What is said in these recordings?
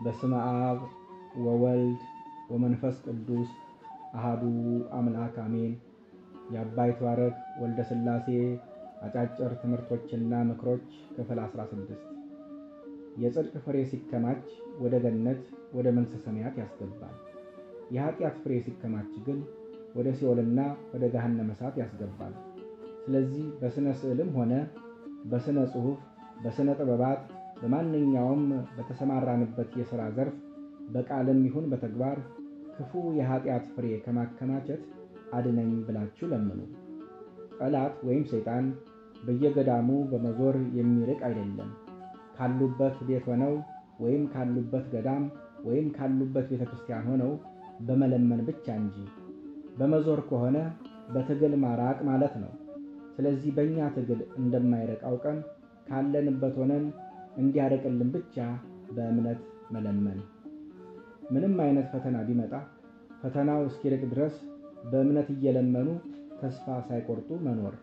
በስመ አብ ወወልድ ወመንፈስ ቅዱስ አሃዱ አምላክ አሜን። የአባይ ተዋረድ ወልደ ሥላሴ አጫጭር ትምህርቶችና ምክሮች ክፍል 16 የጽድቅ ፍሬ ሲከማች ወደ ገነት ወደ መንግሥተ ሰማያት ያስገባል። የኃጢአት ፍሬ ሲከማች ግን ወደ ሲኦልና ወደ ገሃነመ እሳት ያስገባል። ስለዚህ በሥነ ስዕልም ሆነ በሥነ ጽሑፍ፣ በሥነ ጥበባት፣ በማንኛውም በተሰማራንበት የሥራ ዘርፍ በቃልም ይሁን በተግባር ክፉ የኃጢአት ፍሬ ከማከማቸት አድነኝ ብላችሁ ለምኑ። ጠላት ወይም ሰይጣን በየገዳሙ በመዞር የሚርቅ አይደለም። ካሉበት ቤት ሆነው ወይም ካሉበት ገዳም ወይም ካሉበት ቤተ ክርስቲያን ሆነው በመለመን ብቻ እንጂ በመዞር ከሆነ በትግል ማራቅ ማለት ነው። ስለዚህ በእኛ ትግል እንደማይርቅ አውቀን ካለንበት ሆነን እንዲያርቅልን ብቻ በእምነት መለመን። ምንም አይነት ፈተና ቢመጣ ፈተናው እስኪርቅ ድረስ በእምነት እየለመኑ ተስፋ ሳይቆርጡ መኖር።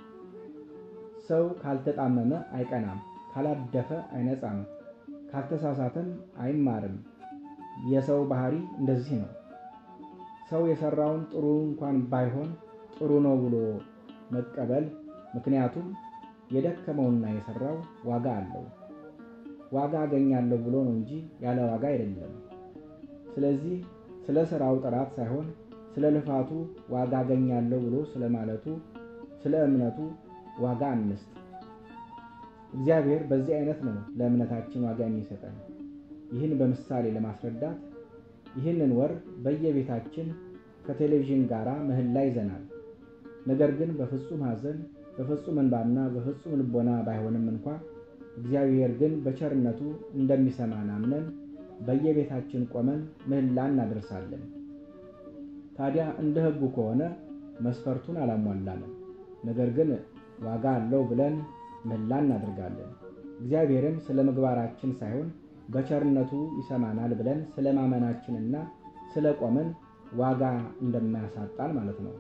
ሰው ካልተጣመመ አይቀናም፣ ካላደፈ አይነጻም፣ ካልተሳሳተም አይማርም። የሰው ባህሪ እንደዚህ ነው። ሰው የሰራውን ጥሩ እንኳን ባይሆን ጥሩ ነው ብሎ መቀበል፣ ምክንያቱም የደከመውና የሰራው ዋጋ አለው። ዋጋ አገኛለሁ ብሎ ነው እንጂ ያለ ዋጋ አይደለም። ስለዚህ ስለ ስራው ጥራት ሳይሆን ስለ ልፋቱ ዋጋ አገኛለሁ ብሎ ስለ ማለቱ ስለ እምነቱ ዋጋ አንስጥ። እግዚአብሔር በዚህ አይነት ነው ለእምነታችን ዋጋ የሚሰጠን። ይህን በምሳሌ ለማስረዳት ይህንን ወር በየቤታችን ከቴሌቪዥን ጋር ምህላ ይዘናል። ነገር ግን በፍጹም ሐዘን በፍጹም እንባና በፍጹም ልቦና ባይሆንም እንኳ እግዚአብሔር ግን በቸርነቱ እንደሚሰማን አምነን በየቤታችን ቆመን ምህላ እናደርሳለን። ታዲያ እንደ ሕጉ ከሆነ መስፈርቱን አላሟላንም። ነገር ግን ዋጋ አለው ብለን ምህላ እናደርጋለን። እግዚአብሔርም ስለ ምግባራችን ሳይሆን በቸርነቱ ይሰማናል ብለን ስለ ማመናችንና ስለ ቆመን ዋጋ እንደማያሳጣን ማለት ነው።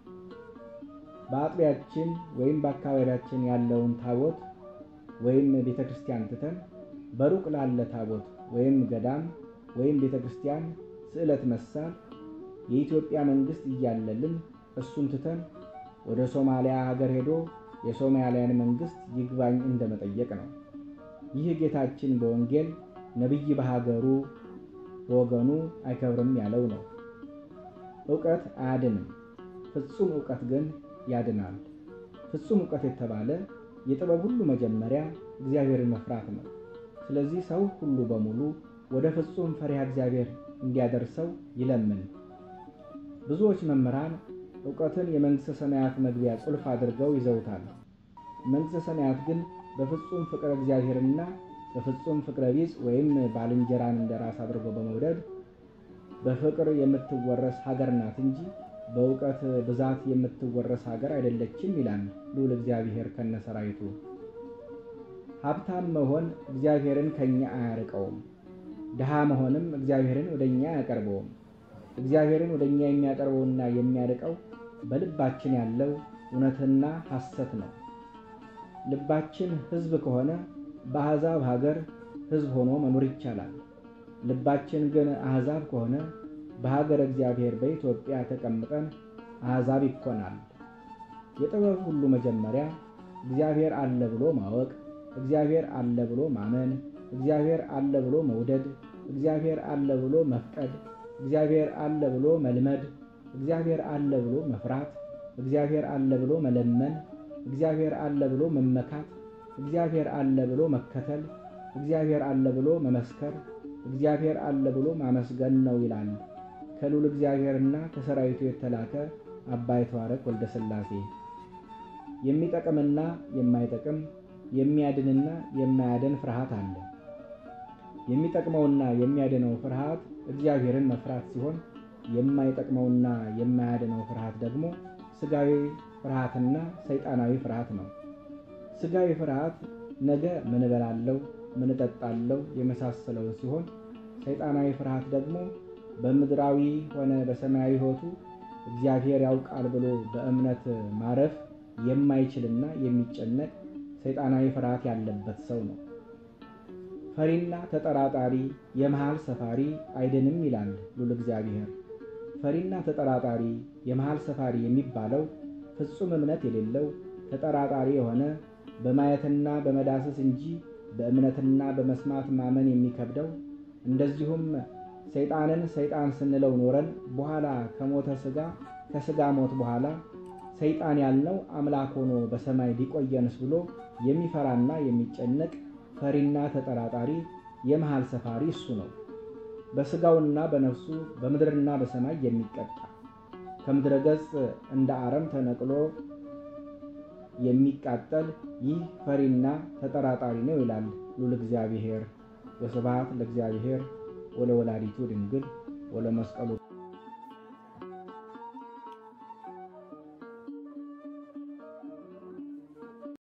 በአጥቢያችን ወይም በአካባቢያችን ያለውን ታቦት ወይም ቤተ ክርስቲያን ትተን በሩቅ ላለ ታቦት ወይም ገዳም ወይም ቤተ ክርስቲያን ስዕለት መሳል የኢትዮጵያ መንግሥት እያለልን እሱን ትተን ወደ ሶማሊያ ሀገር ሄዶ የሶማሊያን መንግሥት ይግባኝ እንደመጠየቅ ነው። ይህ ጌታችን በወንጌል ነቢይ በሀገሩ በወገኑ አይከብርም ያለው ነው። ዕውቀት አያድንም፣ ፍጹም ዕውቀት ግን ያድናል። ፍጹም ዕውቀት የተባለ የጥበብ ሁሉ መጀመሪያ እግዚአብሔርን መፍራት ነው። ስለዚህ ሰው ሁሉ በሙሉ ወደ ፍጹም ፈሪሃ እግዚአብሔር እንዲያደርሰው ይለምን። ብዙዎች መምህራን ዕውቀትን የመንግሥተ ሰማያት መግቢያ ቁልፍ አድርገው ይዘውታል። መንግሥተ ሰማያት ግን በፍጹም ፍቅረ እግዚአብሔርና በፍጹም ፍቅረ ቢጽ ወይም ባልንጀራን እንደ ራስ አድርጎ በመውደድ በፍቅር የምትወረስ ሀገር ናት እንጂ በእውቀት ብዛት የምትወረስ ሀገር አይደለችም ይላል ልዑል እግዚአብሔር ከነሰራዊቱ። ሀብታም መሆን እግዚአብሔርን ከኛ አያርቀውም። ድሃ መሆንም እግዚአብሔርን ወደ እኛ አያቀርበውም። እግዚአብሔርን ወደ እኛ የሚያቀርበውና የሚያርቀው በልባችን ያለው እውነትና ሐሰት ነው። ልባችን ሕዝብ ከሆነ በአሕዛብ ሀገር ሕዝብ ሆኖ መኖር ይቻላል። ልባችን ግን አሕዛብ ከሆነ በሀገር እግዚአብሔር በኢትዮጵያ ተቀምጠን አሕዛብ ይኮናል። የጥበብ ሁሉ መጀመሪያ እግዚአብሔር አለ ብሎ ማወቅ፣ እግዚአብሔር አለ ብሎ ማመን፣ እግዚአብሔር አለ ብሎ መውደድ፣ እግዚአብሔር አለ ብሎ መፍቀድ፣ እግዚአብሔር አለ ብሎ መልመድ፣ እግዚአብሔር አለ ብሎ መፍራት፣ እግዚአብሔር አለ ብሎ መለመን፣ እግዚአብሔር አለ ብሎ መመካት፣ እግዚአብሔር አለ ብሎ መከተል፣ እግዚአብሔር አለ ብሎ መመስከር፣ እግዚአብሔር አለ ብሎ ማመስገን ነው ይላል ከልዑል እግዚአብሔርና ከሰራዊቱ የተላከ አባ ይትባረክ ወልደ ሥላሴ። የሚጠቅምና የማይጠቅም የሚያድንና የማያድን ፍርሃት አለ። የሚጠቅመውና የሚያድነው ፍርሃት እግዚአብሔርን መፍራት ሲሆን የማይጠቅመውና የማያድነው ፍርሃት ደግሞ ሥጋዊ ፍርሃትና ሰይጣናዊ ፍርሃት ነው። ሥጋዊ ፍርሃት ነገ ምን እበላለሁ፣ ምን እጠጣለሁ የመሳሰለው ሲሆን ሰይጣናዊ ፍርሃት ደግሞ በምድራዊ ሆነ በሰማያዊ ሕይወቱ እግዚአብሔር ያውቃል ብሎ በእምነት ማረፍ የማይችልና የሚጨነቅ ሰይጣናዊ ፍርሃት ያለበት ሰው ነው። ፈሪና ተጠራጣሪ የመሃል ሰፋሪ አይድንም ይላል ሉል እግዚአብሔር። ፈሪና ተጠራጣሪ የመሃል ሰፋሪ የሚባለው ፍጹም እምነት የሌለው ተጠራጣሪ የሆነ በማየትና በመዳሰስ እንጂ በእምነትና በመስማት ማመን የሚከብደው እንደዚሁም ሰይጣንን ሰይጣን ስንለው ኖረን በኋላ ከሞተ ሥጋ ከሥጋ ሞት በኋላ ሰይጣን ያልነው አምላክ ሆኖ በሰማይ ሊቆየንስ ብሎ የሚፈራና የሚጨነቅ ፈሪና ተጠራጣሪ የመሃል ሰፋሪ እሱ ነው። በሥጋውና በነፍሱ በምድርና በሰማይ የሚቀጣ ከምድረ ገጽ እንደ አረም ተነቅሎ የሚቃጠል ይህ ፈሪና ተጠራጣሪ ነው ይላል ሉል እግዚአብሔር። ወስብሐት ለእግዚአብሔር ወለወላዲቱ ድንግል ወለመስቀሉ